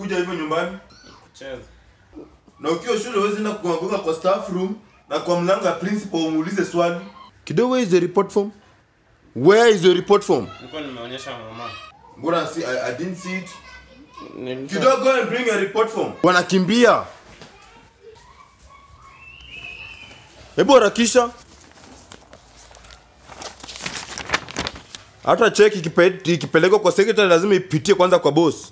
kukuja hivyo nyumbani Kucheza. na ukiwa shule huwezi enda kugonga kwa staff room na kwa mlango ya principal umuulize swali kidogo where is the report form where is the report form Nilikuwa nimeonyesha mama. mbona si I, I didn't see it Nilikuwa- kidogo go and bring a report form wanakimbia hebu harakisha hata cheki ikipe- ikipelekwa kwa secretary lazima ipitie kwanza kwa boss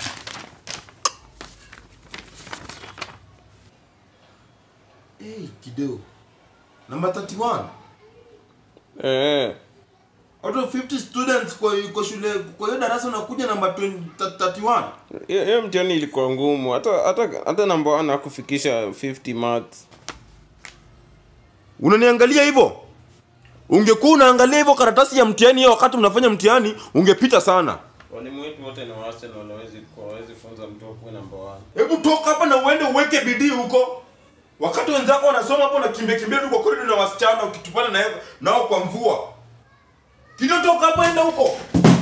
hey, kidogo number 31 Eh. out of 50 students kwa kwa shule kwa hiyo darasa unakuja namba 20 31 Hiyo hiyo mtihani ilikuwa ngumu. Hata hata hata namba 1 hakufikisha 50 marks. unaniangalia hivyo ungekuwa unaangalia hivyo karatasi ya mtihani hiyo wakati mnafanya mtihani ungepita sana Walimu wetu wote ni wa Arsenal hawezi hawezi funza mtu akuwe namba 1. hebu toka hapa na uende uweke bidii huko wakati wenzako wanasoma hapo nakimbia kimbia tu kwa korido na wasichana ukitupana na nao kwa mvua kido toka hapa enda huko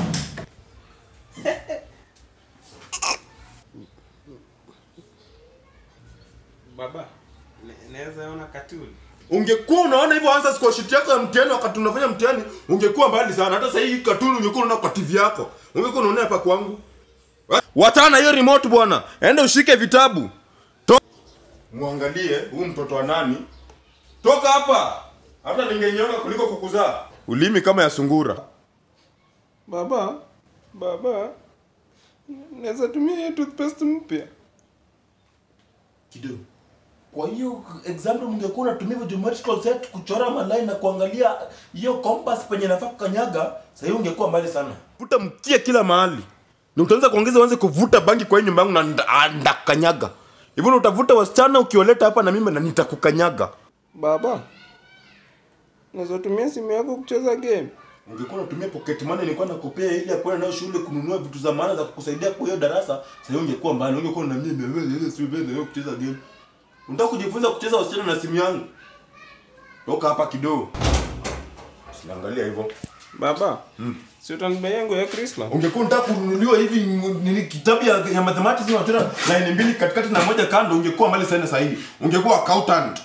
Baba, naweza ona katuni. ungekuwa unaona hivyo answers kwa sheet yako ya mtihani wakati unafanya mtihani ungekuwa mbali sana hata sasa hii katuni ungekuwa unaona kwa TV yako ungekuwa unaona hapa kwangu wachana na hiyo remote bwana enda ushike vitabu to muangalie huyu mtoto wa nani toka hapa hata ningenyonga kuliko kukuzaa ulimi kama ya sungura Baba, baba, naweza tumia hiyo toothpaste mpya. kidogo kwa hiyo example mngekuwa unatumia hivyo geometrical set kuchora maline na kuangalia hiyo compass penye nafaa kukanyaga sasa hiyo ungekuwa mbali sana vuta mkia kila mahali na utaanza kuongeza uanze kuvuta bangi kwa hii nyumba yangu na nda- ah, ndakukanyaga hivyo na utavuta wasichana ukioleta hapa na mimi na nitakukanyaga Baba, naweza tumia simu yako kucheza game. ungekuwa unatumia pocket money nilikuwa nakupea ili ya kwenda nayo shule kununua vitu za maana za kukusaidia kwa hiyo darasa sasa hiyo ungekuwa mbali ungekuwa na mimi wewe sio wewe kucheza game unataka kujifunza kucheza wasichana na simu yangu toka hapa kidogo usiangalia hivyo Baba, si utanibia yangu ya Christmas? ungekuwa unataka kununuliwa hivi m- nini kitabu ya, ya mathematics unachora line mbili katikati na moja kando ungekuwa mbali sana sahihi ungekuwa accountant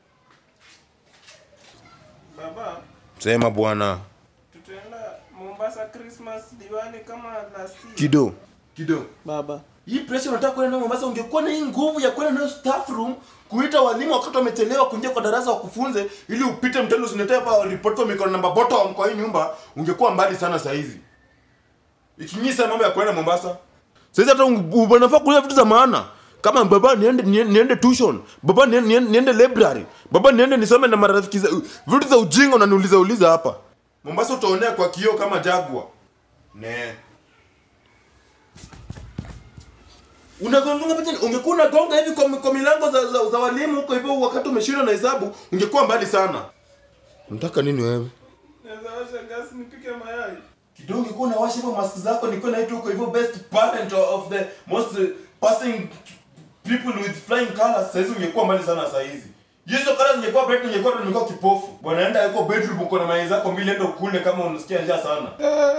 Baba, sema bwana tutaenda Mombasa Christmas Diwali kama last year. kido kido Baba, hii pressure unataka kwenda nayo Mombasa, ungekuwa na hii nguvu ya kwenda nayo staff room kuita walimu wakati wamechelewa kuingia kwa darasa wakufunze, ili upite mtendo usinetee hapa report kwa mikono namba bottom kwa hii nyumba, ungekuwa mbali sana saa hizi. Ikinyisa mambo ya kwenda Mombasa. Sasa hata un- unafaa kulia vitu za maana kama baba niende niende, niende tuition, baba niende, niende, niende library, baba niende nisome na marafiki za vitu za ujinga unaniuliza uliza hapa. Mombasa utaonea kwa kioo kama jagwa. Nee. unagonga pete ungekuwa unagonga hivi kwa, kwa milango za, za, za walimu huko hivyo wakati umeshindwa na hesabu ungekuwa mbali sana unataka nini wewe naweza washa gas nipike mayai. kidogo ungekuwa unawasha hivyo mask zako nilikuwa naitwa huko hivyo best parent of the most uh, passing people with flying colors saizi ungekuwa mbali sana saa hizi hizo colors ungekuwa bright ungekuwa ndo ningekuwa kipofu bwana enda yuko bedroom uko na mayai zako mbili enda ukule kama unasikia njaa sana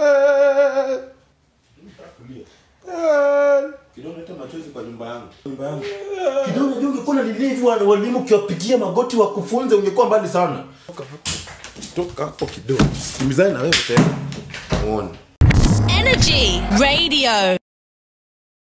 kidogo leta machozi kwa nyumba yangu nyumba yangu kidogo unajua ungekuwa na nili hivi wana- walimu ukiwapigia magoti wakufunze ungekuwa mbali sana toka hapo toka hapo kidogo kimizani na wewe tena muone Energy Radio.